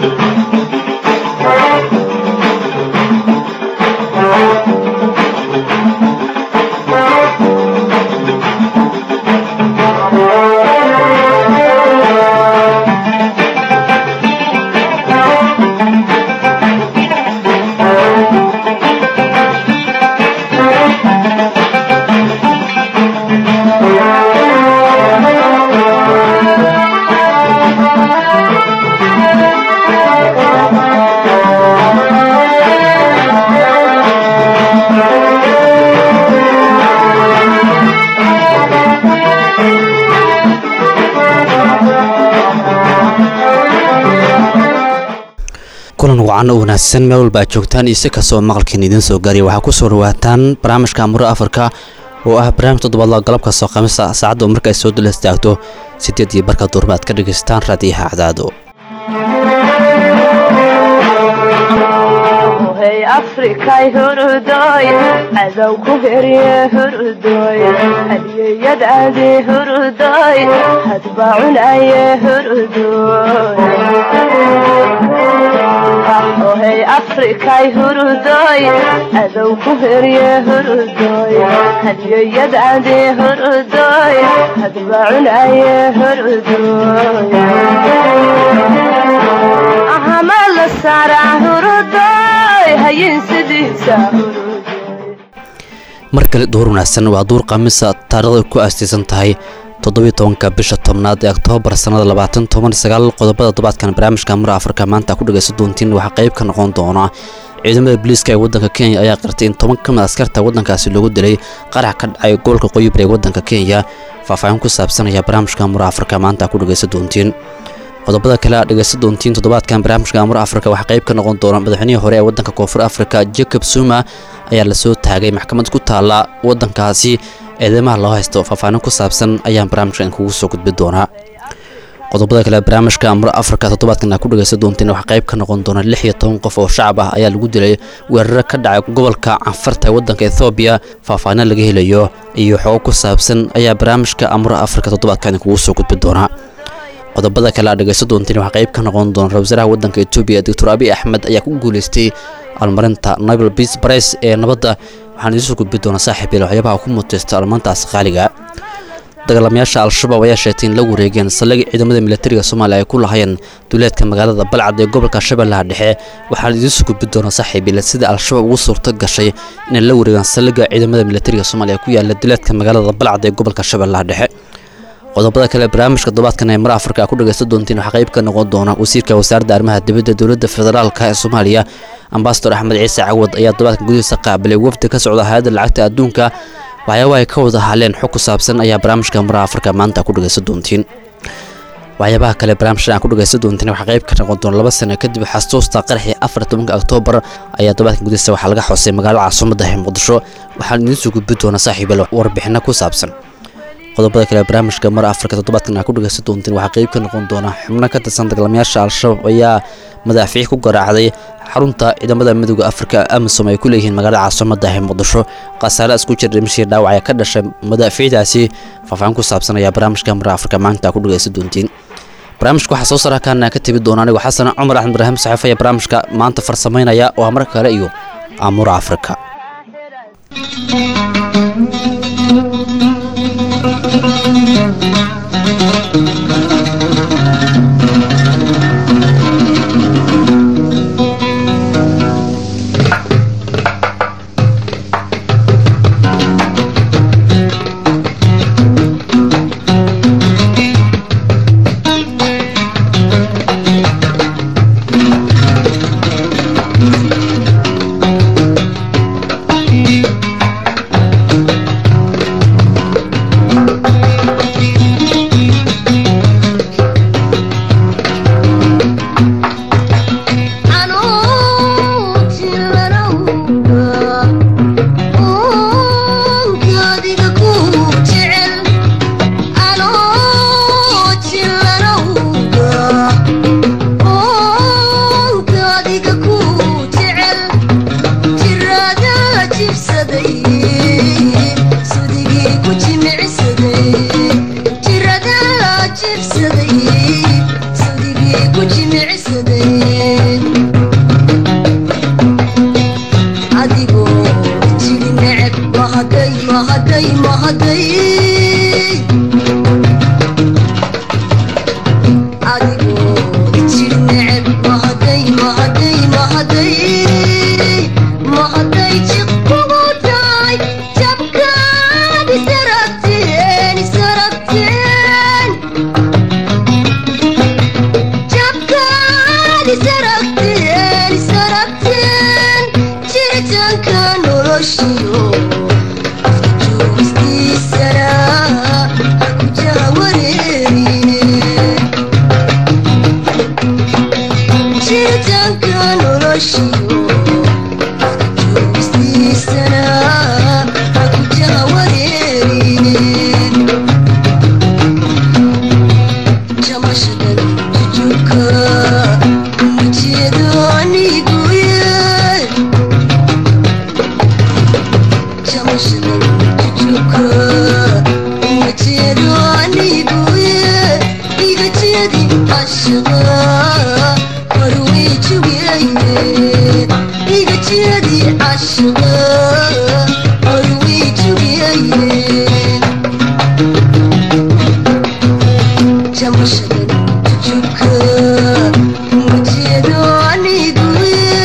kulan wacan oo wanaagsan meel walba aad joogtaan iyo si kastoo maqalkiin idiin soo gaariya waxaa ku soo dhawaataan barnaamijka amuro afrika oo ah barnaamij toddobaadla galabka soo qamisa saacadda oo marka ay soo dul istaagto sideed iyo barka duurma aad ka dhegaystaan raadiyaha cadaado afrikay hurudoy cadow ku herye hurudoy hadiyeyadaadi hurudoy hadba cunaye hurudoy ohey afrikay hurudoy cadow ku herye hurudoy hadiyeyadaadi hurudoy hadba cunaye hurudoy ahama la saaraa hurudoy mar kale duur wanaagsan waa duur khamiisa taarikhda ku aastaysan tahay toddobiyo tobanka bisha tobnaad ee oktoobar sannada labaatan toban sagaal qodobada tobaadkan barnaamijka mura afrika maanta ku dhagaysan doontiin waxaa qayb ka noqon doona ciidamada booliiska ee waddanka kenya ayaa qirtay in toban ka mid askarta waddankaasi loogu dilay qarax ka dhacay gobolka qoyibir ee waddanka kenya faahfaahin ku saabsanaya barnaamijka mura afrika maanta ku dhagaysan doontiin qodobada kale aad dhegaysan doontiin toddobaadkan barnaamijka amur afrika waxaa qayb ka noqon doona madaxweynihii hore ee waddanka koonfur afrika jacob zuma ayaa lasoo taagay maxkamad ku taalla waddankaasi eedeymaha loo haysto faahfaahin ku saabsan ayaan barnaamijkan kugu soo gudbi doonaa qodobada kale barnaamijka amur afrika toddobaadkan aad ku dhegaysan doontiin waxaa qayb ka noqon doona lix iyo toban qof oo shacab ah ayaa lagu dilay weeraro ka dhacay gobolka canfarta ee waddanka ethoobiya faahfaahin laga helayo iyo xogo ku saabsan ayaa barnaamijka amur afrika toddobaadkan kugu soo gudbi doonaa qodobada kale aad dhegaysan doontiin waxaa qayb ka noqon doona ra wasaaraha waddanka etoobiya doctor abiy axmed ayaa ku guulaystay almarinta nobel peace price ee nabadda waxaan idiin soo gudbi doonaa saaxiib il waxyaabaha ku muteysta almaantaas qaaliga dagaalamayaasha al-shabaab ayaa sheegtay in la wareegeen saldhigii ciidamada militariga soomaaliya ay ku lahayeen duleedka magaalada balcad ee gobolka shabeellaha dhexe waxaan idiin soo gudbi doonaa saaxiib il sida al-shabaab ugu suurto gashay inay la wareegaan saldhigga ciidamada militariga soomaaliya ku yaala duleedka magaalada balcad ee gobolka shabeellaha dhexe qodobada kale barnaamijka todobaadkan ee mar afrika a ku dhagaysan doontiin waxaa qayb ka noqon doona wasiirka wasaaradda arrimaha dibadda dowladda federaalka ee soomaaliya ambasador axmed ciise cawad ayaa todobaadkan gudihiisa qaabilay wafdi ka socda hay-adda lacagta adduunka waxyaaba ay ka wada hadleen xog ku saabsan ayaa barnaamijka mar afrika maanta ku dhagaysan doontiin waxyaabaha kale barnaamijkan aan ku dhagaysan doontiin waxaa qayb ka noqon doona laba sano kadib xasuusta qaraxii afar tobanka oktoobar ayaa todobaadkan gudihiisa waxaa laga xusay magaalada caasimadda ee muqdisho waxaan idiin soo gudbi doonaa saaxiibal warbixino ku saabsan qodobada kale barnaamijka mar afrika toddobaadkan aa ku dhagaysan doontiin waxaa qayb ka noqon doona xubno ka tirsan dagaalamayaasha al-shabaab ayaa madaafiic ku garaacday xarunta ciidamada midooda afrika amisom ay ku leeyihiin magaalada caasimada ee muqdisho khasaare isku jir dhimashii dhaawac ee ka dhashay madaafiicdaasi faahfaahin ku saabsan ayaa barnaamijka mar afrika maanta ku dhagaysan doontiin barnaamijka waxaa soo sara kaana ka tegi doona anigo xasan cumar axmed ibraahim saxiif ayaa barnaamijka maanta farsamaynaya oo mar kale iyo amura afrika isaragteen isaragteen jiritaanka noloshiyo joogistiisana ha ku jahawareerine jiritaanka noloshiyo joogistiisana ha ku jahawareerine jamashadan jujubka ujeedo aniguye jamashadan jujubka ujeedo aniguye iga jeedi ashaqa horwey jugeye iga jeedi ashaqa horwey jugeye jamashadan jujubka ujeedo aniguye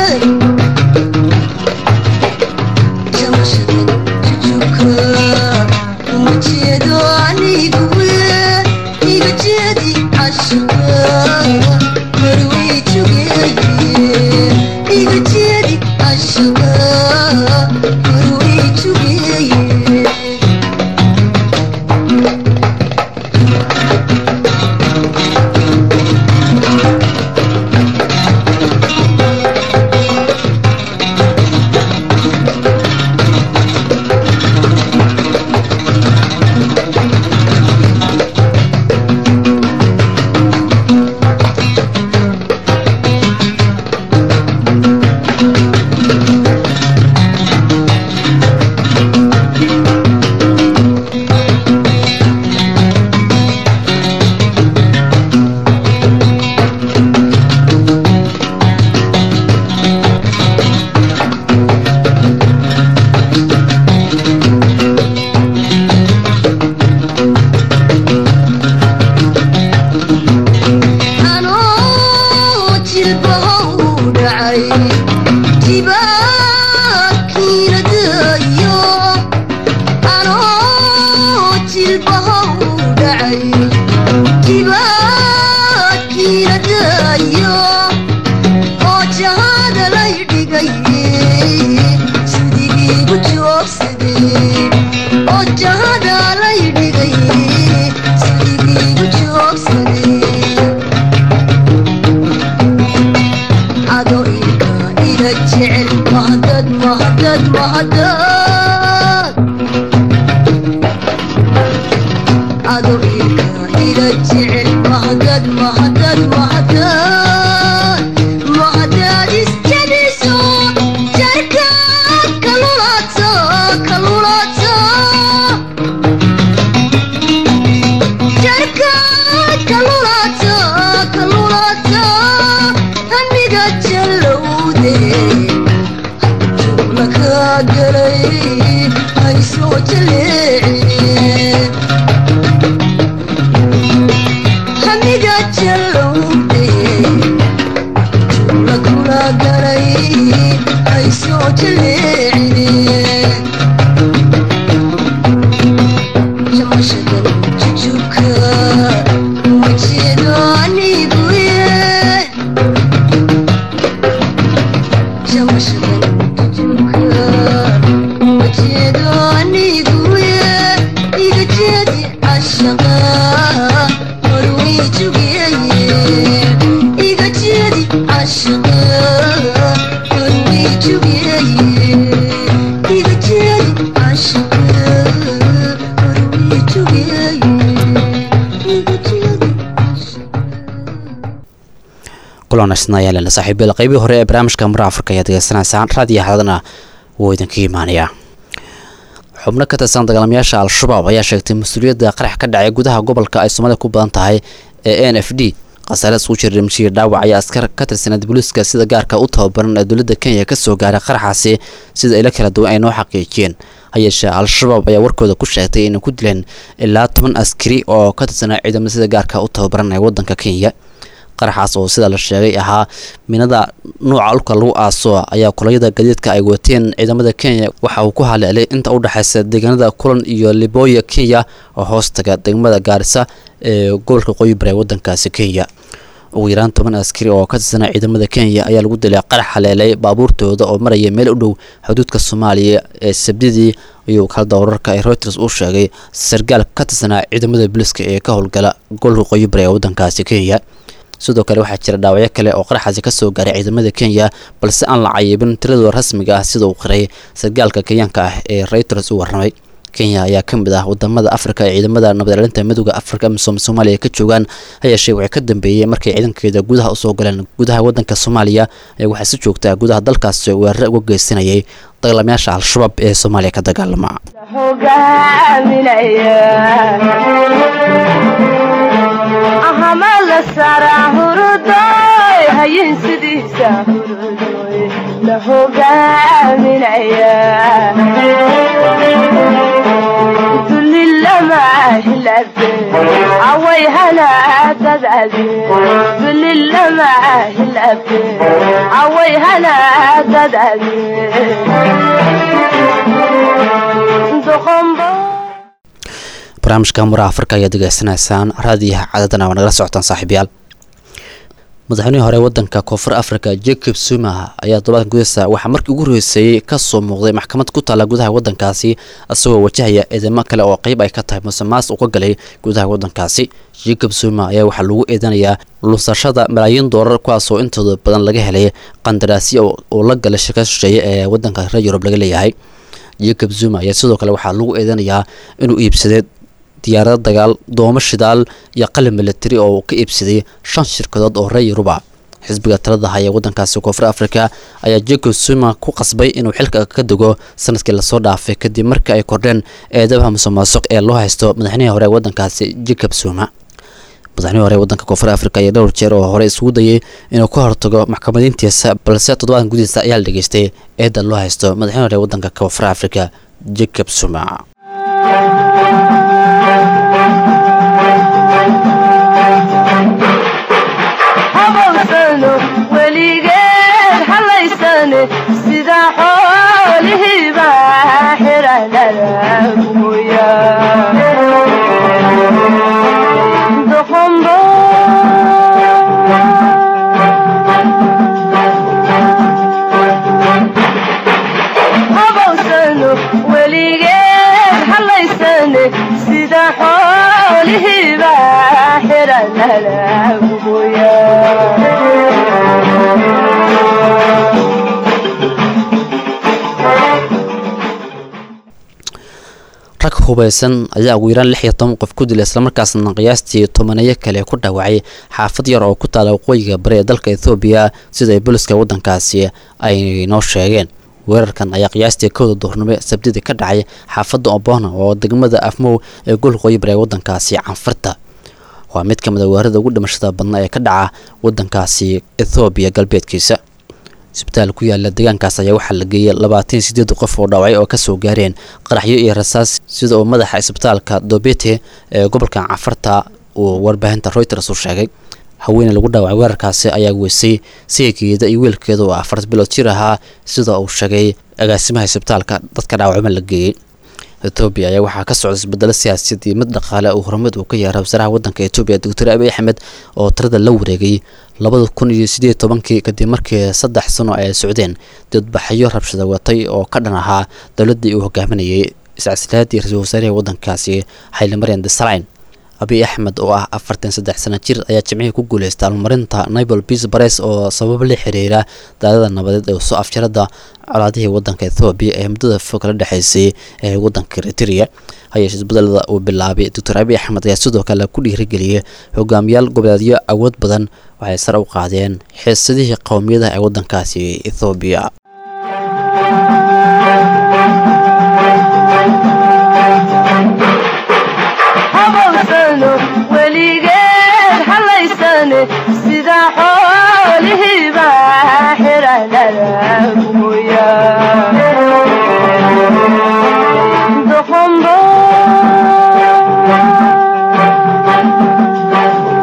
jamashadan jujubka ujeedo aniguye iga jeedi cashaqa horwey jugeye iga jeedi cashaqa horwey jugeye anoo jilbaha u dhacay jibaakiinadayo anoo jilbaha u dhacay jibaakiinadayo oo jahada lay dhigay sidigiigu joogsaday oo jahada lay dhigay sidigiigu joogsaday ado ilka ila jecel mahadad mahadad mahadad ado ilka ila jecel mahadad mahadad mahadad mahadad isjabiso jarka kalulato kalulato jarka kalulato kalulato hamiga jallowde jugla ka galay haysoo jaleecine hamiga jallowde jugla kula galay haysoo jaleecine jamashadan jujubka ujeedo aniguye jamashadan jujubka ujeedo aniguye iga jeedi ashaqa horwey jugeye iga jeedi ashaqa horwey jugeye iga jeedi ashaqa horwey jugeye iga jeedi ashaqa kulanasna ayaa lena saaxiibyada qeybihii hore ee barnaamijka mara afrika ayaa degeysanaysaan raadiyo xaladana wuu idinka imaanayaa xubno ka tirsan dagaalamayaasha al-shabaab ayaa sheegtay mas-uuliyadda qarax ka dhacay gudaha gobolka ay soomaalida ku badan tahay ee n f d khasaare isku jira dhimashihii dhaawac ayaa askar ka tirsaneed booliiska sida gaarka u tababaran ee dowladda kenya kasoo gaaray qaraxaasi sida ilo kala duwan ay noo xaqiijiyeen hayeeshee al-shabaab ayaa warkooda ku sheegtay inay ku dileen ilaa toban askari oo ka tirsanaa ciidamada sida gaarka u tababaran ee waddanka kenya qaraxaas oo sida la sheegay ahaa minada nuuca dhulka lagu aaso ayaa kulayada gadiidka ay wateen ciidamada kenya waxa uu ku haleelay inta u dhexaysa deegaanada kulan iyo libooya kenya oo hoos taga degmada gaarisa ee gobolka qoyi bare waddankaasi kenya ugu yaraan toban askari oo ka tirsanaa ciidamada kenya ayaa lagu dilay qarax haleelay baabuurtooda oo maraya meel u dhow xuduudka soomaaliya ee sabdidii ayuu kalada wararka ee reuters uu sheegay sargaal ka tirsanaa ciidamada booliska ee ka howlgala gobolka qoyi bari ee waddankaasi kenya sidoo kale waxaa jira dhaawacyo kale oo qaraxaasi ka soo gaaray ciidamada kenya balse aan la cayibin tiradooda rasmiga ah sida uu qiray sargaalka kenyaanka ah ee reuters u warramay kenya ayaa ka mid ah wadamada afrika ee ciidamada nabadcelinta midooda afrika amisom soomaaliya ka joogaan hayeeshee waxay ka dambeeyey markay ciidankeeda gudaha usoo galeen gudaha wadanka soomaaliya ayaa waxaa si joogtaa gudaha dalkaasi weerare uga geysanayay dagaalamayaasha al-shabaab ee soomaaliya ka dagaalama ahama la saraa hurudoy hayin sidiisa hurudoy la hogaaminaya dulilama hilabe away hanaadadaade dulilama hilabe away hanaadadaade doqombo barnaamijka muraha afrika ayaad degeysanaysaan raadiyaha cadadana waa nagala socotaan saaxiibayaal madaxweynihii hore wadanka koonfur africa jacob zuma ayaa todobaadkan gudahisa waxaa markii ugu horreysayey kasoo muuqday maxkamad ku taalla gudaha wadankaasi isagoo wajahaya eedamo kale oo qeyb ay ka tahay musuqmaas uu ka galay gudaha wadankaasi jacob zuma ayaa waxaa lagu eedanayaa lunsashada malaayiin doolar kuwaasoo intooda badan laga helay qandaraasyo oo la galay shirkad shisheeye ee wadanka reer yurub laga leeyahay jacob zuma ayaa sidoo kale waxaa lagu eedanayaa inuu iibsaday diyaarado dagaal doomo shidaal iyo qalin militari oo uu ka iibsaday shan shirkadood oo reer yuruba xisbiga talada haya wadankaasi koonfur africa ayaa jacob zuma ku qasbay inuu xilka ka dego sanadkii lasoo dhaafay kadib markii ay kordheen eedabaha musuqmaasuq ee loo haysto madaxnihii hore wadankaasi jacob zuma madaxnihii hore wadanka koonfur africa ayaa dhowr jeer oo hore isugu dayay inuu ka hortago maxkamadiintiisa balse toddobaadkan gudihiisa ayaa la dhegeystay eedda loo haysto madaxnihii hore wadanka koonfur africa jacob zuma habowsano weligeed halaysane sida xoolihiiba xiranalaguya doqombo habowsano weligeed halaysane sida xoolihiiba xiranalaguya rag hubaysan ayaa ugu yaraan lix iyo toban qof ku dilay islamarkaasna qiyaastii tobaneeyo kale ku dhaawacay xaafad yar oo ku taala waqooyiga bari ee dalka ethoobiya sida ay booliska wadankaasi ay noo sheegeen weerarkan ayaa qiyaastii kowda duhurnimo sabdidii ka dhacay xaafadda obona oo degmada afmow ee gobolka waqooyi bari ee wadankaasi canfarta waa mid ka mid a weerarada ugu dhimashada badna ee ka dhaca wadankaasi ethoobiya galbeedkiisa isbitaal ku yaala deegaankaas ayaa waxaa la geeyay labaatan sideed qof oo dhaawacay oo kasoo gaareen qaraxyo iyo rasaas sida uu madaxa isbitaalka dobete ee gobolka cafarta uu warbaahinta reuters u sheegay haweeney lagu dhaawacay weerarkaasi ayaa weysay saygeeda iyo wiilkeeda oo afar bilood jir ahaa sida uu sheegay agaasimaha isbitaalka dadka dhaawacma la geeyey etoobiya ayaa waxaa ka socda isbedelo siyaasiyad iyo mid dhaqaale uu horumad uu ka yeeray wasaaraha wadanka etoobiya doctor abiy axmed oo tirada la wareegay labada kun iyo sideed tobankii kadib markii saddex sano ay socdeen dadbaxyo rabshada watay oo ka dhan ahaa dowladdii uu hogaaminayay iscasilaadii ra-iisul wasaarihii wadankaasi xayli maryan desalegn abiy axmed oo ah afartan saddex sana jir ayaa jimcihii ku guuleystay almarinta nibel peace bares oo sabab la xiriira daadada nabadeed ee soo afjarada colaadihii wadanka ethoobiya ee muddada fog kala dhexeysay ee wadanka eritrea hayeeshe isbedelada uu bilaabay doctor abiy axmed ayaa sidoo kale ku dhiirigeliyay hogaamiyaal goboleedyo awood badan waxay sare u qaadeen xiisadihii qowmiyadaha ee wadankaasi ethoobiya habowsano weligeed halaysane sida xoolihiiba xiranalaguya doqombo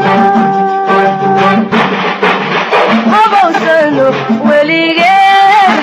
habowsano weligeed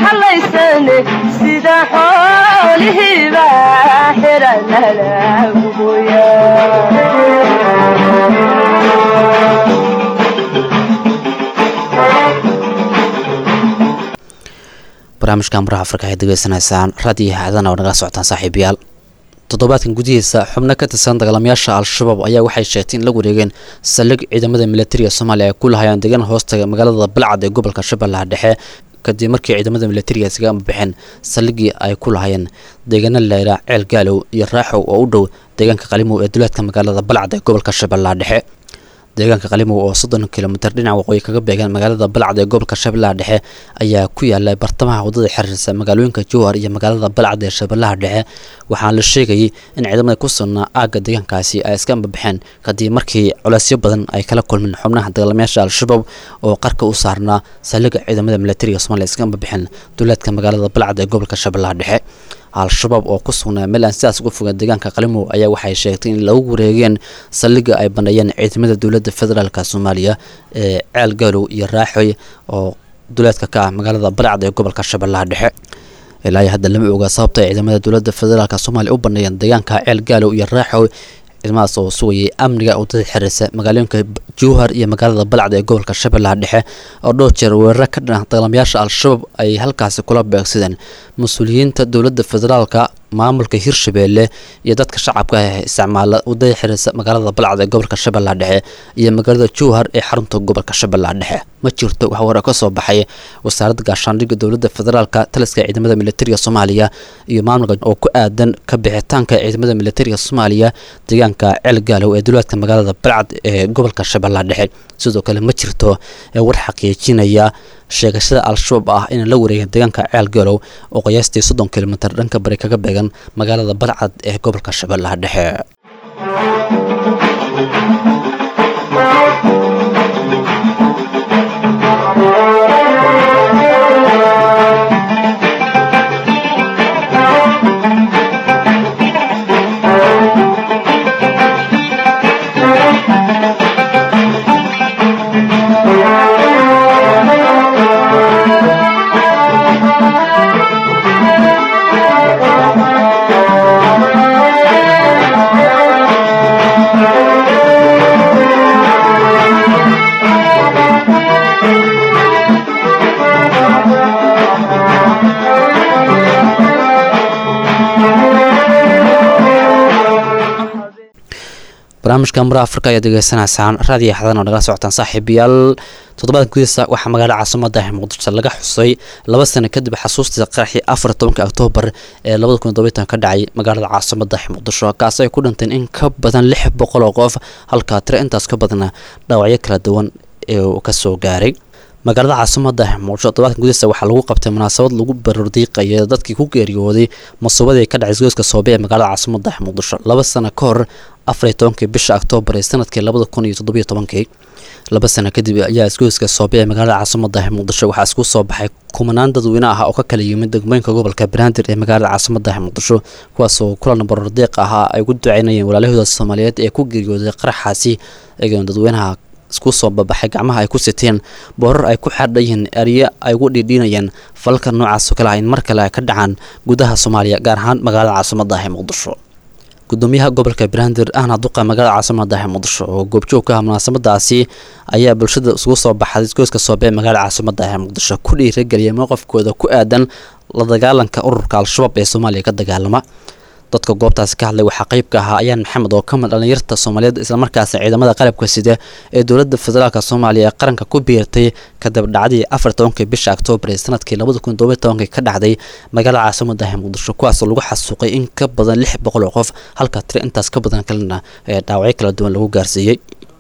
barnaamijka maraha afrika ay degeysanaysaan raadiyo haadana oo nagala socotaan saaxiibayaal toddobaadkan gudihiisa xubno ka tirsan dagaalamayaasha al-shabaab ayaa waxay sheegtay in la wareegeen saldhig ciidamada militariga soomaaliya ay ku lahayaan deegaan hoostaga magaalada balcad ee gobolka shabeellaha dhexe kadib markii ciidamada militariga isaga ambixeen saldhigii ay ku lahayeen deegaana layraa ceel gaalow iyo raaxow oo u dhow deegaanka qalimow ee duleedka magaalada balcad ee gobolka shabeellaha dhexe deegaanka qalimow oo soddon kilomitir dhinaca waqooyi kaga beegan magaalada balcad ee gobolka shabeellaha dhexe ayaa ku yaala bartamaha waddada xiriirsa magaalooyinka jowhar iyo magaalada balcad ee shabeellaha dhexe waxaana la sheegayay in ciidamada ku sugnaa aagga deegaankaasi ay iska ambabaxeen kadib markii culeysyo badan ay kala kulmeen xubnaha dagaalamayaasha al-shabaab oo qarka u saarnaa saldhigga ciidamada militariga soomaliya iska ambabaxeen duleedka magaalada balcad ee gobolka shabeellaha dhexe al-shabaab oo ku sugnaa meel aan sidaas uga fogaan deegaanka qalimow ayaa waxay sheegtay in lagu wareegeen saldhigga ay baneeyeen ciidamada dowladda federaalka soomaaliya ee ceel gaalow iyo raaxoy oo duleedka ka ah magaalada balcad ee gobolka shabeellaha dhexe ilaa hadda lama oga sababta ay ciidamada dowladda federaalk soomaaliya u baneeyeen deegaanka ceel gaalow iyo raaxoy ciidamadaas oo sugayay amniga waddada xiriirsa magaalooyinka jowhar iyo magaalada balcad ee gobolka shabeellaha dhexe oo dhowr jeer weeraro ka dhana dagaalamayaasha al-shabaab ay halkaasi kula beegsadeen mas-uuliyiinta dowladda federaalka maamulka hirshabeelle iyo dadka shacabka ah ee isticmaala waddada xiriirsa magaalada balcad ee gobolka shabeellaha dhexe iyo magaalada jowhar ee xarunta gobolka shabeellaha dhexe ma jirto wax wara ka soo baxay wasaaradda gaashaandhigga dowladda federaalka taliska ciidamada militariga soomaaliya iyo maamulka oo ku aadan ka bixitaanka ciidamada militariga soomaaliya deegaanka ceel gaalow ee duleedka magaalada balcad ee gobolka shabeellaha dhexe sidoo kale ma jirto war xaqiijinaya sheegashada al-shabaab ah inay la wareegeen deegaanka ceel gaalow oo qiyaastii soddon kilomitir dhanka bari kaga beegan magaalada balcad ee gobolka shabeellaha dhexe barnaamijka mura afrika ayaad degeysanaysaan raadiyo xadan oo nagala socotaan saaxiibayaal toddobaadka gudihiisa waxaa magaalada caasimada muqdisho laga xusay laba sano kadib xasuustii qaraxii afar tobanka oktoobar ee labada kun todobitan ka dhacay magaalada caasimada muqdisho kaas ay ku dhinteen in ka badan lix boqol oo qof halka tiro intaas ka badana dhaawacyo kala duwan ee uu kasoo gaaray magaalada caasimada muqdisho toddobaadkan gudihiisa waxaa lagu qabtay munaasabad lagu barordiiqaya dadkii ku geeriyooday masuubadii ka dhacay isgoyska soobe ee magaalada caasimada muqdisho laba sano ka hor afar iyo tobankii bisha oktoobar ee sanadkii labada kun iyo toddobiyo tobankii laba sano kadib ayaa isgoyska soobe ee magaalada caasimada muqdisho waxaa isku soo baxay kumanaan dadweyne ah oo ka kala yimid degmooyinka gobolka banaadir ee magaalada caasimada muqdisho kuwaasoo kulan barordiiq ahaa ay ugu duceynayeen walaalahooda soomaaliyeed ee ku geeriyooday qaraxaasi eegoon dadweynaha isku soo babaxay gacmaha ay ku siteen boorar ay ku xardhayihiin eryo ay ugu dhiidhiinayeen falalka noocaas oo kale ah in mar kale ay ka dhacaan gudaha soomaaliya gaar ahaan magaalada caasimada ah ee muqdisho gudoomiyaha gobolka banaadir ahna duqa magaalada caasimada ah ee muqdisho oo goobjoog ka ah munaasabadaasi ayaa bulshada isugu soo baxday isgoyska soobe ee magaalada caasimada ah ee muqdisho ku dhiirageliyay mowqafkooda ku aadan la dagaalanka ururka al-shabaab ee soomaaliya ka dagaalama dadka goobtaasi ka hadlay waxaa qayb ka ahaa ayaan maxamed oo ka mid dhalinyarta soomaaliyeed islamarkaasna ciidamada qalabka sida ee dowladda federaalk soomaaliya ee qaranka ku biirtay kadib dhacdii afar tobankii bisha oktoobar ee sanadkii labada kun todobiy tobankii ka dhacday magaalada caasimada ah muqdisho kuwaasoo lagu xasuuqay in ka badan lix boqol oo qof halka tiro intaas ka badan kalena ee dhaawacyo kala duwan lagu gaarsiiyey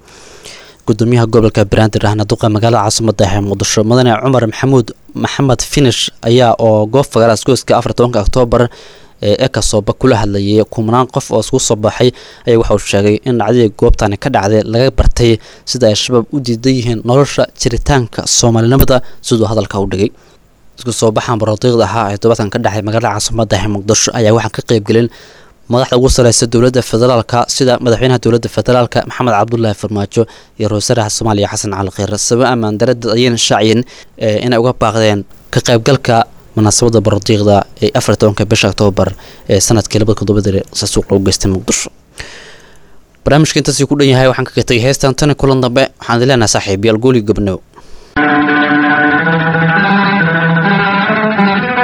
gudoomiyaha gobolka banaadir ahna duqa magaalada caasimada ah ee muqdisho mudane cumar maxamuud maxamed finish ayaa oo goob fagaara isgoyska afar tobanka oktoobar ee ekasooba kula hadlayay kumanaan qof oo isku soo baxay ayaa waxa uu sheegay in dhacdadii goobtani ka dhacday laga bartay sida ay shabaab u diidan yihiin nolosha jiritaanka soomaalinimada siduu hadalka u dhigay isku soo baxan barodiiqda ahaa ee todobaadkan ka dhacay magaalada caasimada ee muqdisho ayaa waxaan ka qaybgelin madaxda ugu sareysa dowladda federaalka sida madaxweynaha dowladda federaalka maxamed cabdulaahi farmaajo iyo ra-iisul soomaaliya xasan cali kheyre sabab ammaan darada ayayna shaaciyeen inay uga baaqdeen ka qaybgalka munaasabada barodiiqda ee afar tobanka bisha oktoobar ee sanadkii labada kun todobadii sasuuq loogu geystay muqdisho barnaamijka intaasii ku dhan yahay waxaan kaga tegay heestan tani kulan dambe waxaan idin leenahay saaxiib yaal gooli gobnow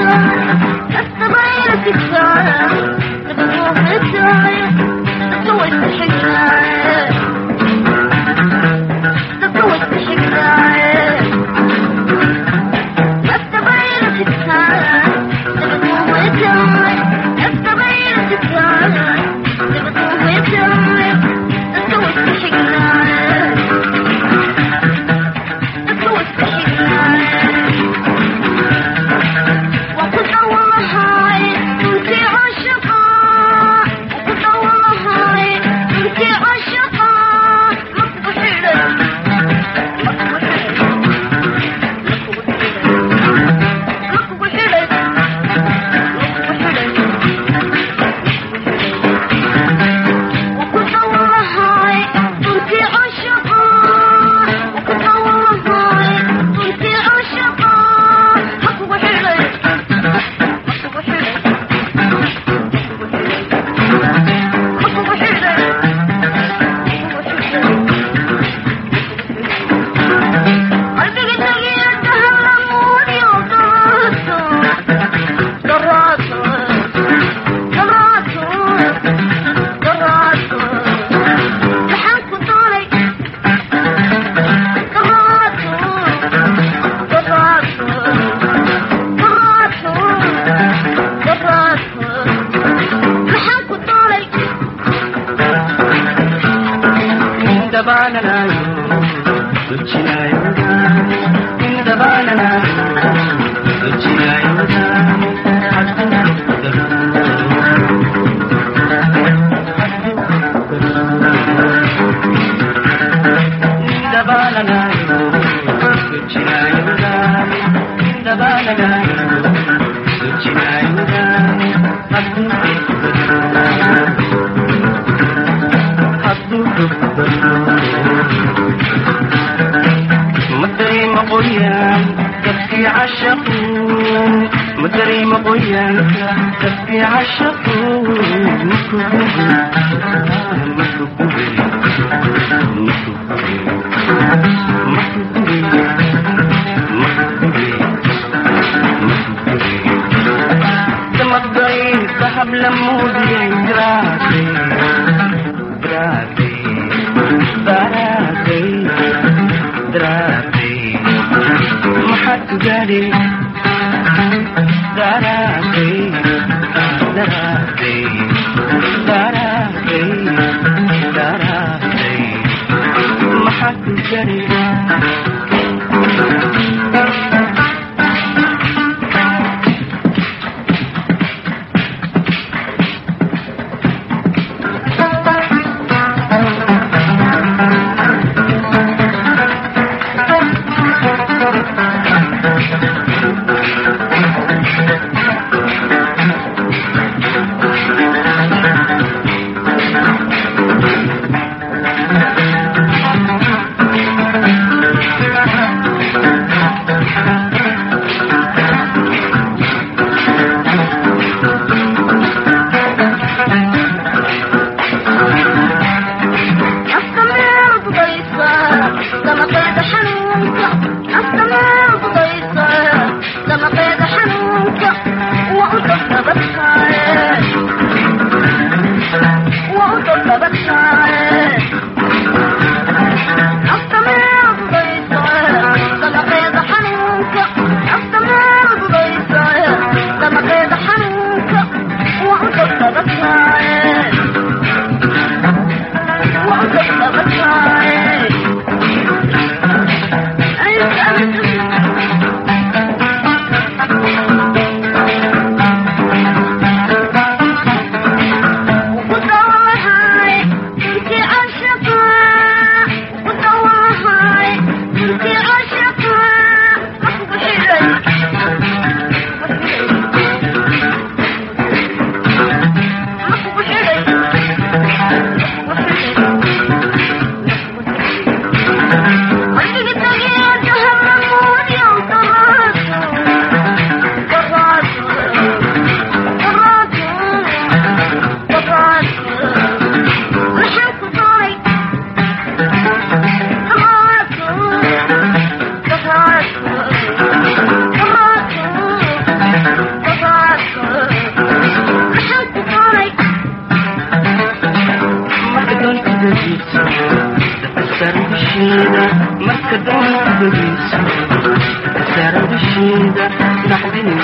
Thank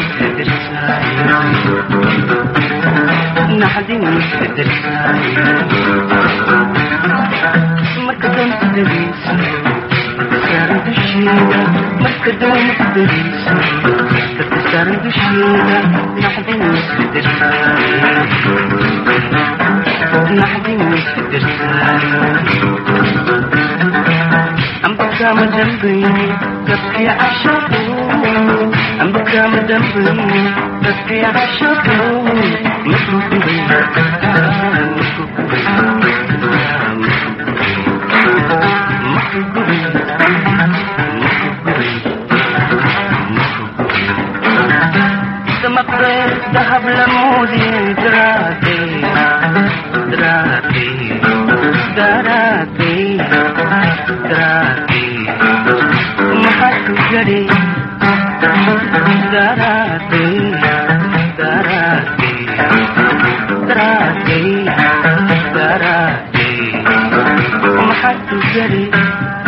Thank you.